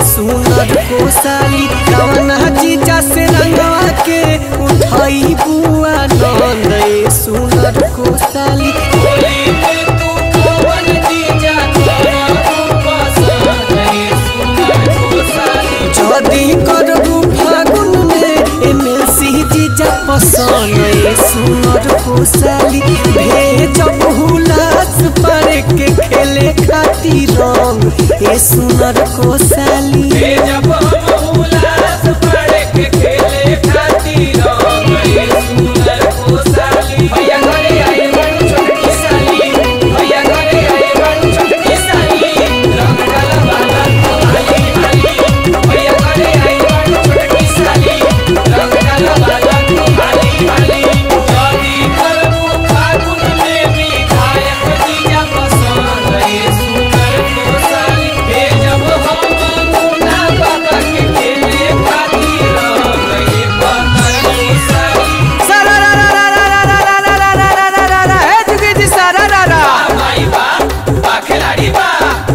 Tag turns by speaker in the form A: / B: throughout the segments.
A: सुनर कोसाली कवना जीजा से रंगवा के उठाई बुआ नंद ए सुनर कोसाली
B: होली में तू कौन जीजा तोरा पसंद है सुनर कोसाली
A: जदी करबू फागुन में एमएलसी जीजा पसंद ए सुनर कोसाली भेजब हुलास पारे के खेले खातिर रंग ए सुनर कोसाली
B: जब हम उल्लास पढ़ के खेले खातिर गए सुनर कोसाली भैया घरे आए बड़ छोटकी साली भैया घरे आए बड़ छोटकी साली रंग डाला वाला हाली हाली भैया घरे आए बड़ छोटकी साली रंग डाला वाला हाली हाली जदी करबू फागुन में भी गायक जीजा पसंद है सुनर कोसाली भेजब हम मुन्ना बाबा के खेले खातिर गए पतर कोसाली भाई बा बा खिलाड़ी बा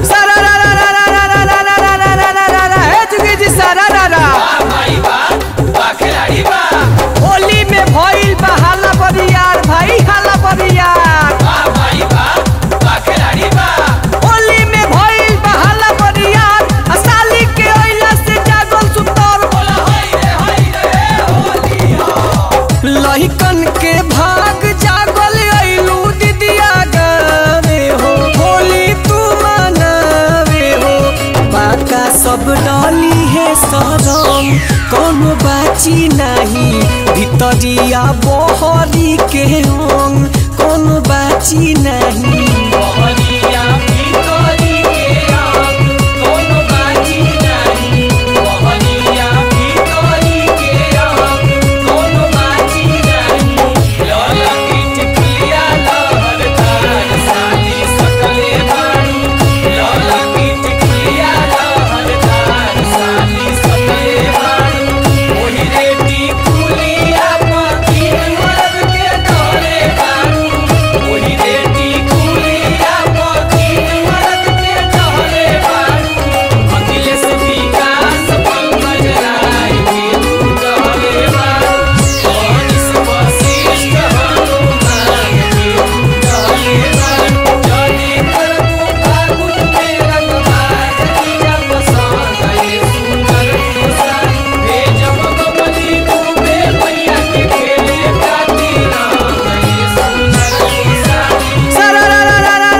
B: बा भाई बा बा खिलाड़ी बा
A: होली में भइल बा हाला बरियार भाई हाला बरियार
B: बा भाई बा बा खिलाड़ी बा
A: होली में भइल बा हाला बरियार आ साली के ओइला से जागल सुतर
B: बोला हाय रे हाय रे होली
A: लहिकन के भाग जागल अइलू दीदिया गावे हो होली तू मनावे हो बाका सब डाली है सरम कोनो बाची नहीं भितरिया बहरी के अंग कोनो बाची नहीं
B: मोहनिया भीतरी के आग कोनो बाजी नहीं मोहनिया भीतरी के आग कोनो बाजी नहीं लाला की टिकलिया लहरदार साली सकले बारू लाला की टिकलिया लहरदार साली सकले बारू ओही रे टिकुलिया पति मर्द के डरे बारू ओही रे टिकुलिया पति मर्द के डरे बारू अखिलेश विकास पंकज राय के तू डरे बारू मनीष वशिष्ठ हनुमान के तू डरे बारू जदी करबू फागुन में रंगबाज जीजा पसंद है सुंदर कोसाली भेजब कमली डूबे भैया के खेले खातिर गए सुंदर कोसाली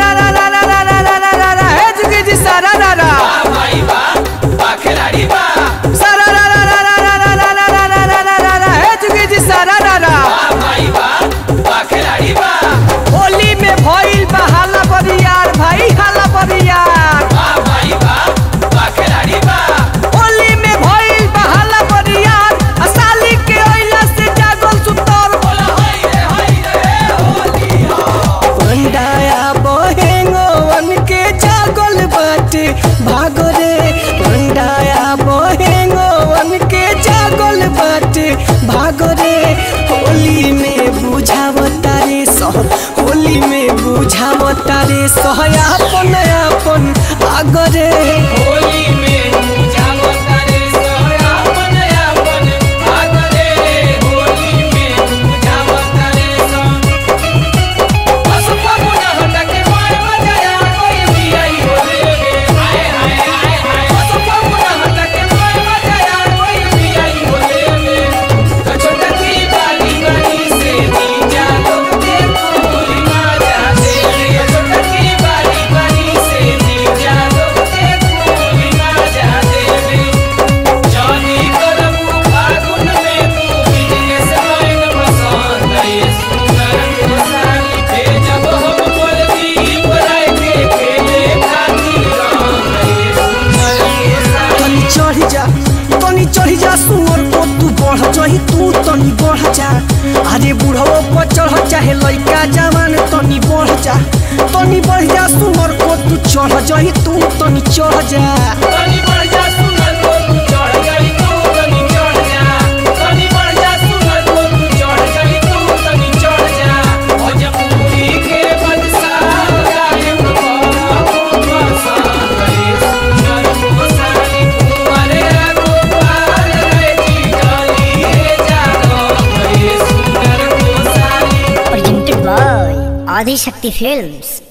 B: बा भाई बा बा खिलाड़ी बा बा भाई बा बा खिलाड़ी बा
A: होली में भइल बा हाला बरियार भाई हाला बरियार
B: बा भाई बा बा खिलाड़ी बा
A: होली में भइल बा हाला बरियार आ साली के ओइला से जागल सुतर
B: बोला हाय रे हाय रे होली
A: पंडाया बहेंगवन के जागल बाटे भागो रे पंडाया बहेंगवन के जागल बाटे भागो रे होली में बुझावता रे सह होली में बुझावता रे सह अपन अपन आगरे
B: होली में बुझावता रे सयापन यापन आगरे होली में बुझावता रे स बस फगुन हटके मार बजाया कोई भी आई होले में हाय हाय हाय हाय बस फगुन हटके मार बजाया कोई भी आई होले में तो छोटा की बाली बाली से नीचा लोग देखो होली माजा दे रे छोटा की बाली बाली से नीचा लोग देखो होली माजा दे रे जानी करबू फागुन में तू बिजनेस लाइन पसंद है सुंदर कोसाली भेजब हम बोलती पराय के खेले खातिर है सुंदर कोसाली
A: तनी चढ़ जा तनी चढ़ जा सुअर को तू बढ़ जही तू तनी बढ़ जा अरे बुढ़वा पर चढ़ चाहे लइका जवान तनी बढ़ जा तनी बढ़ जा सुअर को तू चढ़ जही तू तनी चढ़ जा
B: तनी बढ़ जा सुनर को तू चढ़ गई तू तनी चढ़ जा तनी बढ़ जा सुनर को तू चढ़ गई तू तनी चढ़ जा और जब पूरी के बदसा गायब करा को बसा गई सुनर को साली
C: आदिशक्ति फिल्म्स